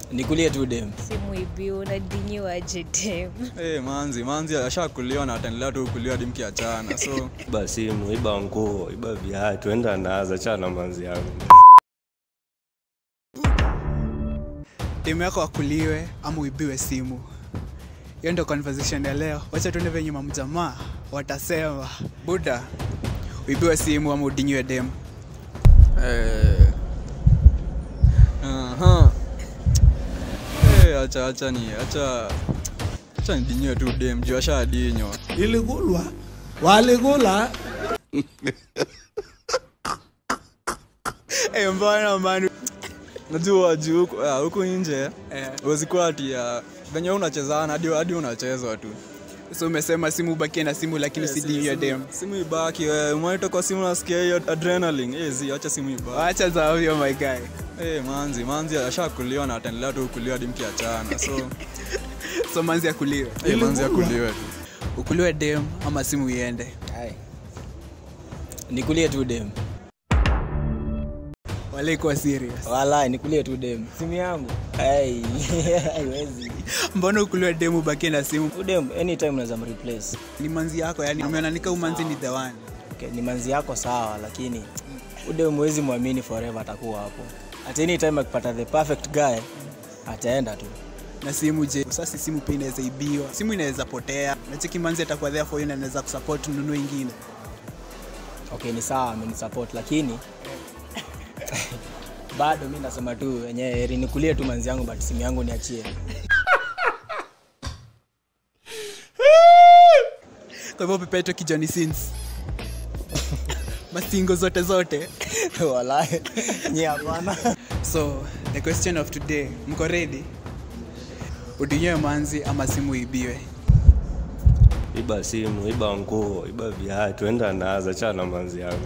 nikulie tu dem simuibi unadinyiwaje dem hey, manzi manzi ashakuliwa na ataendelea tu kuliwa hadi mkiachana so iba simu iba nguo iba viatu enda naza chana manzi yangu demu yako akuliwe ama uibiwe simu hiyo ndo conversation ya leo wacha tuende venye mamjamaa watasema buda uibiwe simu ama udinyiwe demu eh, aha. Eh, acha acha ni acha acha nidinywe tu dem juu ashadinywa iligulwa waligula hey, mbona manu najua juu huku ah, huku nje eh, huwezi kuwa ati ah, venye wewe unachezana hadi hadi unachezwa tu so umesema simu ubakie na simu lakini Eh, usidinyiwe simu- demu simu ibaki wewe umeita kwa simu nasikia hiyo adrenaline eh zi acha simu ibaki wacha za ovyo my guy eh manzi manzi ashakuliwa na ataendelea tu kuliwa hadi mkiachana so so manzi akuliwe eh manzi akuliwe tu ukuliwe demu ama simu iende Hai. nikulie tu dem walikuwa serious wala nikulie tu dem simu yangu Hai. haiwezi mbona ukuliwe demu ubakie na simu udem anytime unaweza mreplace ni manzi yako yani umeonanika umanzi ni the one okay, ni manzi yako sawa lakini udem huwezi mwamini forever atakuwa hapo at any time akipata the perfect guy ataenda tu na simu je sasa simu pia inaweza ibiwa simu inaweza potea nacheki manzi atakuwa there for you na anaweza kusupport nunue ingine okay ni sawa amenisupport lakini bado mi nasema tu wenyewe heri nikulie tu manzi yangu but simu yangu niachie kwa hivyo pepeto kijoni sins masingo zote zote wala nyi hapana so the question of today mko ready udinyewe manzi ama simu ibiwe iba simu iba nguo iba viatu enda naza chana manzi yangu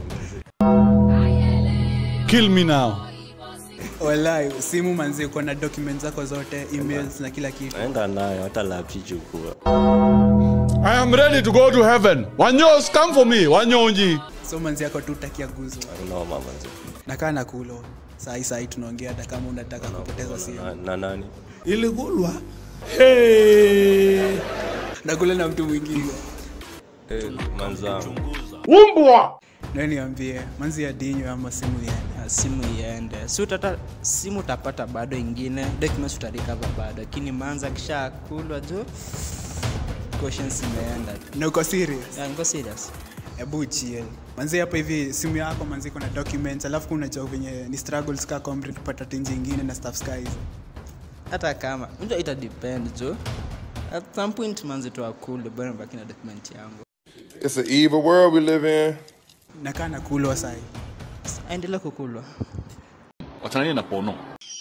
kill me now walai simu manzi uko na document zako zote emails na kila kitu enda nayo hata lapsi chukua i am ready to go to heaven wanyos come for me wanyonji so manzi yako tu utakia guzo noma manzi nakaa na kulo sahi sahi tunaongea hata kama unataka kupoteza simu na, na nani iligulwa hey. nakula na mtu mwingine eh, manzangu nayo niambie manzi ya dinyo ama simu iende Ah, simu iende si utata simu utapata bado ingine documents utarikava bado lakini manza kisha kulwa juu questions imeenda na uko serious Yeah, niko serious hebu chill manzi hapa hivi simu yako manzi iko na documents alafu kuna unajua venye ni struggles ka comrade kupata tinji ingine na stuff sky hizo hata kama unajua ita depend juu at some point manzi tu akule bwana baki na document yangu It's an evil world we live in. nakaa na kulwa sahi aendelea kukulwa wachananie na pono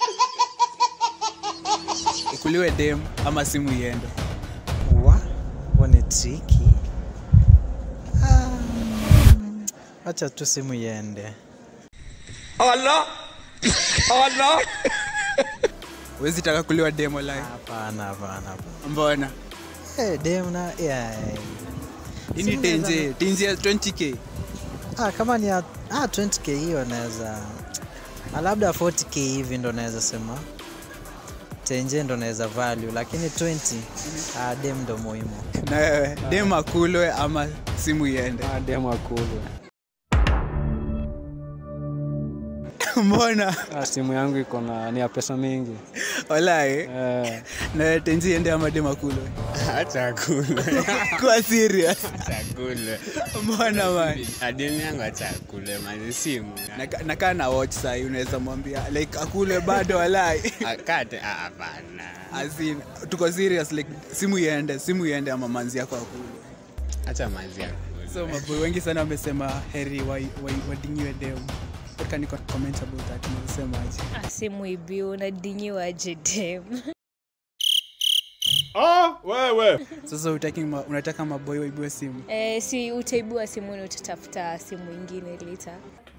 ukuliwe dem ama simu iende wa ni triki hacha tu simu iende wezi taka kuliwa demo live hapana hapana hapana. mbona Eh, dem na yeah. ini Simu tenje tenje ya 20k ah, kama ni ya ah, 20k hiyo naweza ah, labda 40k hivi ndo naweza sema tenje ndo naweza value lakini 20 ah, dem ndo muhimu na wewe dem akulwe ama simu iende demo akulwe mbona simu yangu iko na ni ya pesa mingi walai na wewe tenje iende ama dem akulwe Acha kule. kuwa serious Acha kule. mbona man Ademi yangu acha kule mali simu. Naka- nakaa na watch sahi unaweza mwambia like akule bado walai Akate ah, hapana. Azin, tuko serious like simu iende simu iende ama manzi yako akule Acha mazi yako. so maboy wengi sana wamesema heri wai- wai- wadinyiwe dem What can you comment about that unasemaje simuibi unadinyiwaje dem ah, wewe sasa utaki ma, unataka maboy waibiwe simu eh, si utaibua simu ni utatafuta simu ingine lita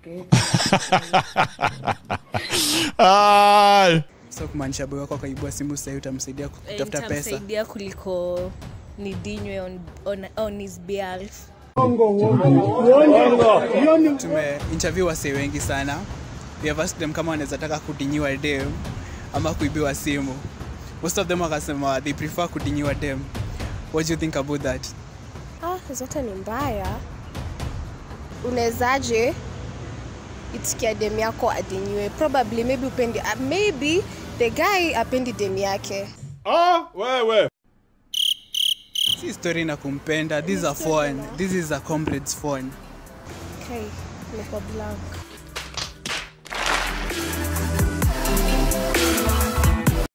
Ai. so kumaanisha boy wako akaibua simu sahii utamsaidia kutafuta pesa nitamsaidia kuliko nidinywe on, on, on his behalf tume interview wasee wengi sana we have asked them kama wanaweza taka kudinyiwa dem ama kuibiwa simu most of them wakasema they prefer kudinyiwa dem what do you think about that Ah, zote ni mbaya. Unawezaje itikia dem yako adinyiwe? Probably maybe upendi, uh, maybe the guy apendi dem yake. Ah, wewe. si story na kumpenda this is a phone this is a comrade's phone Okay, niko blank.